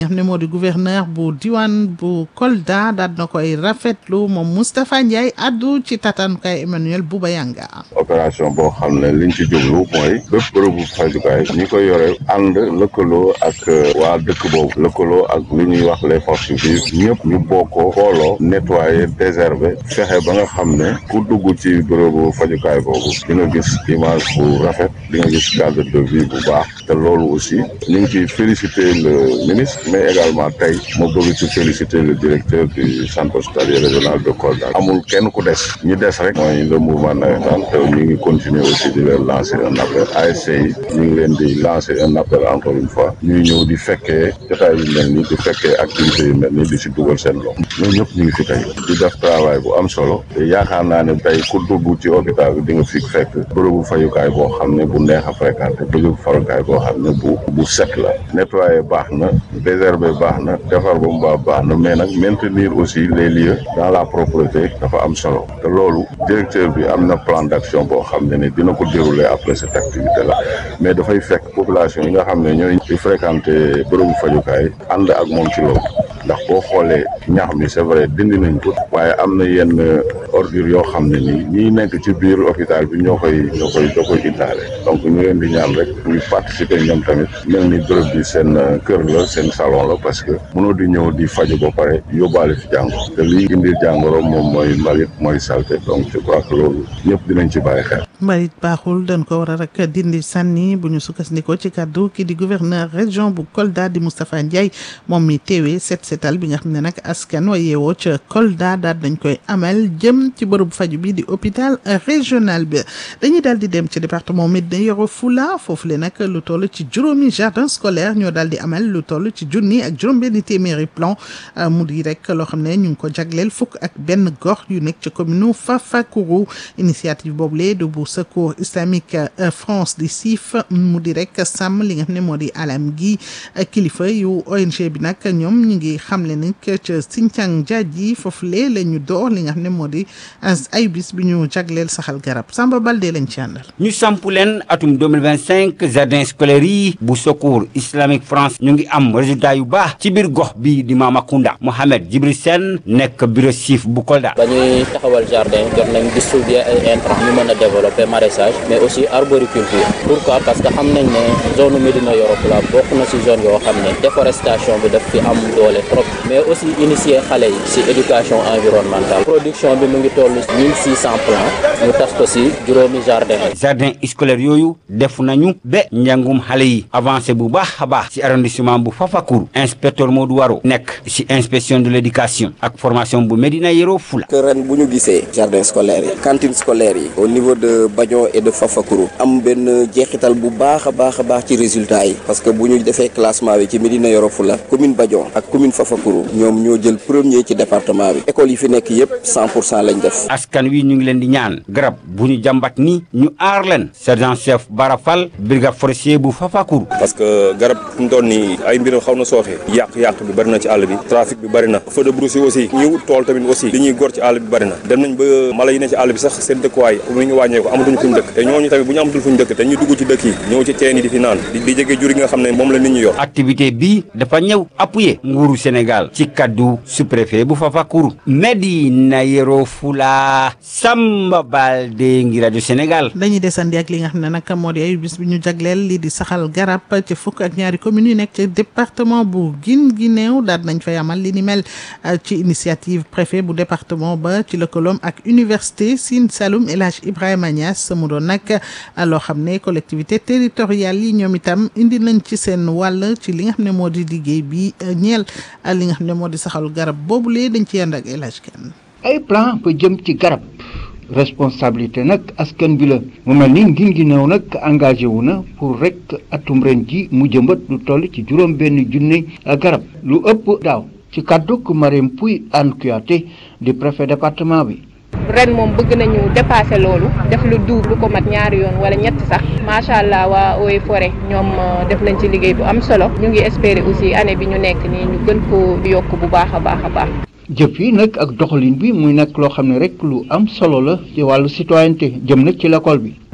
nga xam ne moo di gouverneur bu diwaan bu Kolda daal na koy rafetlu moom Moustapha Ndiaye addu ci tatanukaay Emmanuel Bouba Yanga opération boo xam ne liñ ci jublu mooy bépp bërëbu fajukaay ñi ko yore ànd lëkkaloo ak waa dëkk boobu lëkkaloo ak li ñuy wax les forces vives ñëpp ñu bokkoo xooloo nettoyer désherber fexe ba nga xam ne ku dugg ci bërëbu fajukaay boobu di nga gis image bu rafet di nga gis cadre de vie bu baax te loolu aussi ñu ngi ciy féliciter le ministre mais également tey ma bëgg ci féliciter le directeur du centre hospitalier régional de Kolda amul kenn ku des ñi des rek mooy le mouvement navétane te ñu ngi continuer aussi di leen lancer un appel ASC yi ñu ngi leen di lancer un appel encore une fois ñuy ñëw di fekkee jotaay yu mel nii di fekkee activités yu mel nii di si dugal seen loxo ñun ñëpp ñu ngi fi tey di def travail bu am solo te yaakaar naa ne tey ku dugg ci hôpital bi di nga fi fekk bërëbu fayukaay boo xam ne bu neex a fréquenté bërëbu fayukaay boo xam ne bu bu set la nettoyer baax na désherber baax na defar ba mu baax baax na mais nag maintenir aussi les lieux dans la propreté dafa am solo te loolu directeur bi am na plan d'action boo xam ne ne dina ko dérouler après cette activité là mais dafay fekk population yi nga xam ne ñooy di fréquenter bërëbu fajukaay ànd ak moom ci loolu ndax boo xoolee ñax mi c'est vrai dindi nañ ko waaye am na yenn ordure yoo xam ne nii ñiy nekk ci biir hôpital bi ñoo koy ñoo koy ñoo koy indaale donc ñu leen di ñaan rek ñu participer ñoom tamit mel ni bërëb bi seen kër la seen salon la parce que mënoo di ñëw di faju ba pare yóbbaale fi jàngoro te lii indi jàngoro moom mooy mbalit mooy salté donc je crois que loolu ñëpp dinañ ci bàyyi xel. mbalit baaxul dañ ko war a rek dindi sànni bu ñu sukkandikoo ci kàddu ki di gouverneur région bu Kolda di Moustapha Ndiaye moom mi teewee set setal bi nga xam ne nag askan wa yeewoo ca Kolda daal dañ koy amal jëm ci bërëbu faju bi di hôpital régional bi dañuy daal di dem ci département Médina Yoro Foulah foofu le nag lu toll ci juróomi jardin scolaire ñoo daal di amal lu toll ci junni ak juróom-benni téeméeri plan mu di rek loo xam ne ñu ngi ko jagleel fukk ak benn gox yu nekk ci commune Fafacourou initiative boobu lee du bu secours islamique France di siif mu di rek sàmm li nga xam ne moo di alam gi kilifa yu ONG bi nag ñoom ñu ngi xamle ni ca Sinthiang Diadji foofu lee la ñu door li nga xam ne moo di ay bis bi ñu jagleel saxal garab Samba Balde lañ ci àndal. ñu samp leen atum 2025 jardin scolaire yi bu secours islamique France ñu ngi am résultat yu baax ci biir gox bi di Mamakunda Mohamed Djibril Sène nekk bureau siif bu Kolda. ba ñuy taxawal jardin jot nañ distribuer ay intrants ñu mën a développer maraîchage mais aussi arboriculture pourquoi parce que xam nañ ne zone Médina Yoro Foulah bokk na ci zone yoo xam ne déforestation bi daf fi am doole trop mais aussi initier xale yi ci éducation environnementale production bi mu ngi toll 1600 plants ñu tas ko ci juróomi jardin jardin scolaire yooyu def nañu ba njàngum xale yi avancé bu baax a baax ci arrondissement bu Fafacour inspecteur Modou Waro nekk ci inspection de l'éducation ak formation bu Médina Yoro Foulah que ren bu ñu gisee jardin scolaire yi cantine scolaire yi au niveau de Badion et de Fafacourou am benn jeexital bu baax a baax a baax ci résultat yi parce que bu ñu defee classement bi ci Médina Yoro Foulah commune Badion ak commune Fafacourou ñoom ñoo jël premier ci département bi école yi fi nekk yépp 100 pour cent lañ def. askan wi ñu ngi leen di ñaan garab bu ñu jàmbat ni ñu aar leen sergent chef Barafal brigade forestier bu Fafacourou. parce que garab fu mu toll nii ay mbiram xaw na sooxe yàq-yàq bi bari na ci àll bi trafic bi bari na feu de brousse aussi ñu tool tamit aussi li ñuy gor ci àll bi bari na dem nañ ba mala yi ne ci àll bi sax seen dëkkuwaay mu ngi wàññeeku amatuñ fuñ dëkk te ñooñu tamit bu ñu amatul fuñ dëkk te ñu dugg ci dëkk yi ñëw ci teen yi di fi naan di di jege jur yi nga xam ne moom la nit ñi yor activité bi dafa ñëw appuyer nguuru Sénégal ci kaddu sous-préfet bu Fafacourou Médina Yoro Foulah Samba Baldé ngi rajo Sénégal dañuy desandi ak li nga xam ne nag moo di ay bis bi ñu jagleel lii di saxal garab ci fukk ak ñaari communes yu nekk ci département bu Guinguinéo daal nañ fay amal li ni mel ci initiative préfet bu département ba ci lëkkaloom ak université Sine Saloum El Hadj Ibrahima Niass mu doon nag loo xam ne collectivité territoriale yi ñoom itam indi nañ ci seen wàll ci li nga xam ne moo di liggéey bi ñeel li nga xam ne moo di saxal garab boobulee dañ ci yànd ak El Hadj Kane ay plan ba jëm ci garab responsabilité nag askan bi la mu mel ni Guinguinéo nag engagé wu na pour rek atum ren ji mu jëmbat lu toll ci juróom benn junne garab lu ëpp daaw ci kàdduk Marème Pouy Anne Kouyaté di préfet département bi ren moom bëgg nañu dépasser loolu def lu double lu ko mat ñaari yoon wala ñett sax macha allah waa Eaux et Forêts ñoom def nañ ci liggéey bu am solo ñu ngi espérer aussi année bi ñu nekk nii ñu gën ko yokk bu baax a baax a baax. jëf yi nag ak doxalin bi muy nekk loo xam ne rek lu am solo la ci wàllu citoyenneté jëm nag ci l'école bi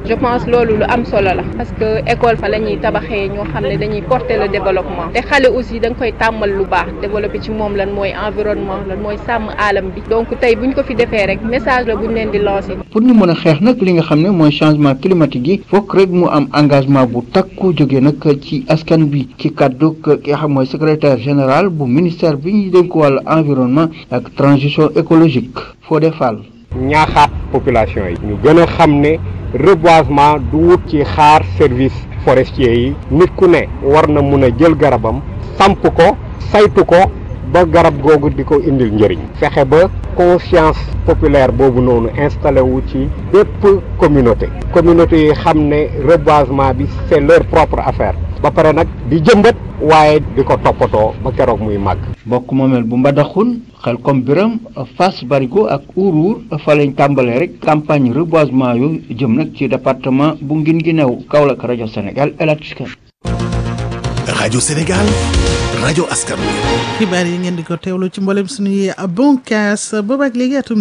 je pense loolu lu am solo la parce que école fa la ñuy tabaxee ñoo xam ne dañuy porter le développement te xale aussi da nga koy tàmmal lu baax développer ci moom lan mooy environnement lan mooy sàmm alam bi donc tey buñ ko fi defee rek message la buñ leen di lancer. pour ñu mën a xeex nag li nga xam ne mooy changement climatique yi fokk rek mu am engagement bu takku jóge nag ci askan bi ci kàddu ki nga xam mooy secrétaire général bu ministère bi ñu dénk wàllu environnement ak transition écologique Fodé Fall. ñaaxaat population yi. ñu gën a xam ne reboisement du wut ci xaar service forestier yi nit ku ne war na mun a jël garabam samp ko saytu ko ba garab googu di ko indil njëriñ fexe ba conscience populaire boobu noonu installé wu ci bépp communauté communauté yi xam ne reboisement bi c'est leur propre affaire ba pare nag di jëmbat waaye di ko toppatoo ba keroog muy màgg bokk moomeel bu mbadaxun xel comme biram Fass Barigo ak Ourour fa lañ tàmbalee rek campagne reboisement yu jëm nag ci département bu Guinguinéo Kaolack rajo Sénégal El Hadj Kane rajo Sénégal rajo askan wi. xibaar yi ngeen di ko teewlu ci mboolem suñuy bonkaas boobaak léegi atum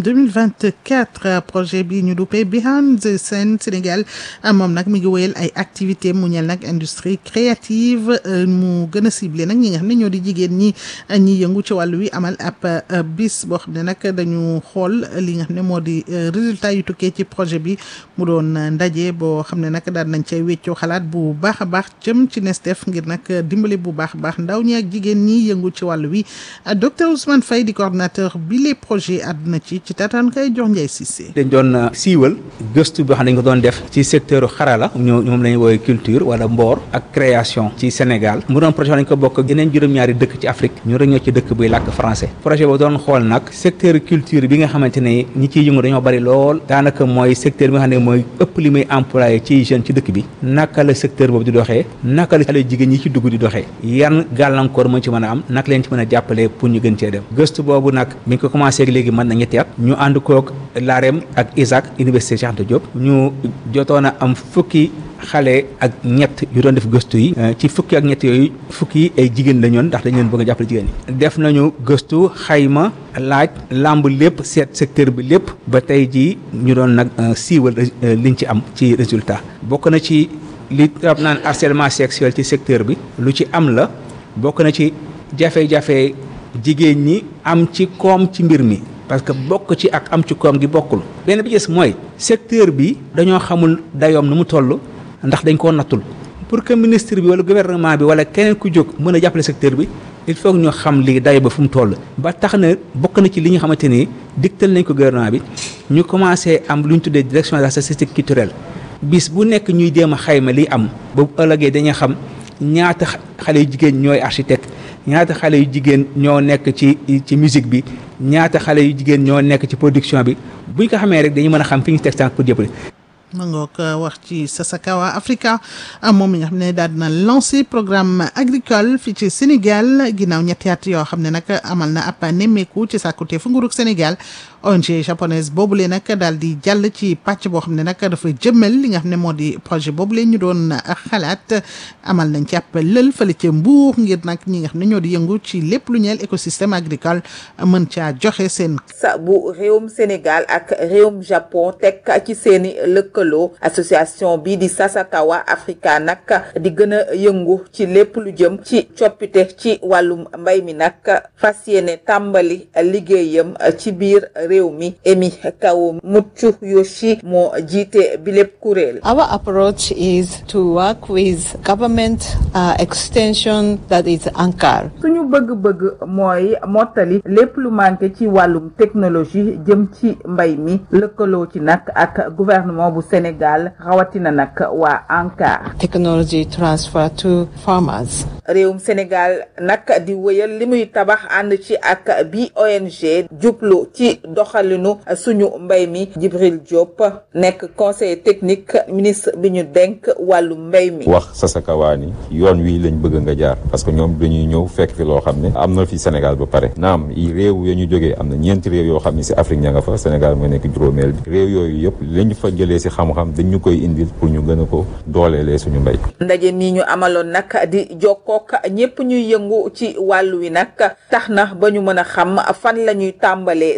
2024 projet bi ñu duppee Behind the Scene Sénégal moom nag mi ngi wéyal ay activité mu ñeel nag industrie créative mu gën a ciblé nag ñi nga xam ne ñoo di jigéen ñi ñi yëngu ci wàllu wi amal ab bis boo xam ne nag dañu xool li nga xam ne moo di résultat yu tukkee ci projet bi mu doon ndaje boo xam ne nag daal nañ cay weccoo xalaat bu baax a baax jëm ci Nestef ngir nag dimbali bu baax a baax ndaw ñi ak jigéen ñi yëngu ci wàllu wi docteur Ousmane Faye di coordonnateur bi les projets àdduna ci ci taataan kay jox Ndiaye Cissé. dañ doon siiwal gëstu boo xam ne dañ ko doon def ci secteur xarala ñoo moom la ñuy woowee culture wala mboor ak création ci Sénégal mu doon projet dañ ko bokk ak yeneen juróom-ñaari dëkk ci Afrique ñu rek ñoo ci dëkk buy làkk français projet boobu doon xool nag secteur culture bi nga xamante ne ñi ciy yëngu dañoo bari lool daanaka mooy secteur bi nga xam ne mooy ëpp li muy employé ci jeune ci dëkk bi naka la secteur boobu di doxee naka la xale jigéen ñi ci dugg di doxee yan gàllankoor moo ci mën a am naka leen ci mën a jàppale pour ñu gën cee dem gëstu boobu nag mi ngi ko commencé ak léegi mën na ñetti at ñu ànd koog LAREM ak ISAC université Cheikh Anta Diop ñu jotoon a am fukki xale ak ñett yu doon def gëstu yi ci fukki ak ñett yooyu fukki yi ay jigéen la ñoon ndax dañ leen bëgg a jàppale jigéen ñi def nañu gëstu xayma laaj làmb lépp seet secteur bi lépp ba tey jii ñu doon nag siiwal liñ ci am ci résultat bokk na ci li rab naan harcèlement sexuel ci secteur bi lu ci am la bokk na ci jafe-jafe jigéen ñi am ci koom ci mbir mi parce que bokk ci ak am ci koom gi bokkul benn bi gis mooy secteur bi dañoo xamul dayoom nu mu toll ndax dañ koo nattul pour que ministre bi wala gouvernement bi wala keneen ku jóg mën a jàppale secteur bi il faut que ñu xam lii dayo ba fu mu toll ba tax na bokk na ci li nga xamante ni digtal nañ ko gouvernement bi ñu commencé am lu ñu tuddee direction de la statistique culturelle bis bu nekk ñuy jéem a xayma li am ba bu ëllëgee dañuy xam ñaata xale yu jigéen ñooy architecte ñaata xale yu jigéen ñoo nekk ci ci musique bi ñaata xale yu jigéen ñoo nekk ci production bi buñ ko xamee rek dañu mën a xam fi ñu teg tànk pour jëppale ma ngoog wax ci Sasakawa Africa moom mi nga xam ne daal dina lancé programme agricole fii ci Sénégal ginnaaw ñetti at yoo xam ne nag amal na ab nemmeeku ci sàkkute fu nguurug Sénégal ONG japonaise boobule nag daal di jàll ci pàcc boo xam ne nag dafa jëmmal li nga xam ne moo di projet boobule ñu doon xalaat amal nañ ci ab lël fële ca Mbuur ngir nag ñi nga xam ne ñoo di yëngu ci lépp lu ñeel écosystème agricole mën caa joxe seen. sa bu réewum Sénégal ak réewum Japon teg ci seeni lëkkaloo association bii di Sasakawa Africa nag di gën a yëngu ci lépp lu jëm ci coppite ci wàllum mbay mi nag fas yéene tàmbali liggéeyam ci biir réew mi Emi Kawo Mutsu Yoshi moo jiite bi lépp kuréel. Our approach is to work with government uh, extension that is ANCAR. suñu bëgg-bëgg mooy mottali lépp lu manqué ci wàllum technologie jëm ci mbay mi lëkkaloo ci nag ak gouvernement bu Sénégal rawatina nag waa ANCAR. Technology transfer to farmers. réewum Sénégal nag di wëyal li muy tabax ànd ci ak bi ONG jublu ci doxalinu suñu mbay mi Djibril Diop nekk conseiller technique ministre bi ñu denk wàllu mbay mi. wax Sasakawa ni yoon wi lañ bëgg nga jaar parce que ñoom dañuy ñëw fekk fi loo xam ne am na fi Sénégal ba pare naam yi réew ya ñu jógee am na ñeenti réew yoo xam ne si Afrique ña nga fa Sénégal mooy nekk juróomeel bi réew yooyu yëpp lañ fa jëlee si xam-xam dañ ñu koy indil pour ñu gën a ko dooleelee suñu mbay. ndaje mi ñu amaloon nag di jokkook ñëpp ñuy yëngu ci wàllu wi nag tax na ba ñu mën a xam fan la ñuy tàmbalee seen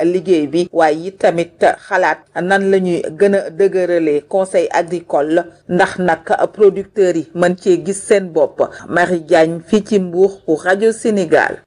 liggéey bi waaye it tamit xalaat nan la ñuy gën a dëgëralee conseil agricole ndax nag producteurs yi mën cee gis seen bopp Marie Diagne fii ci Mbour pour rajo Sénégal.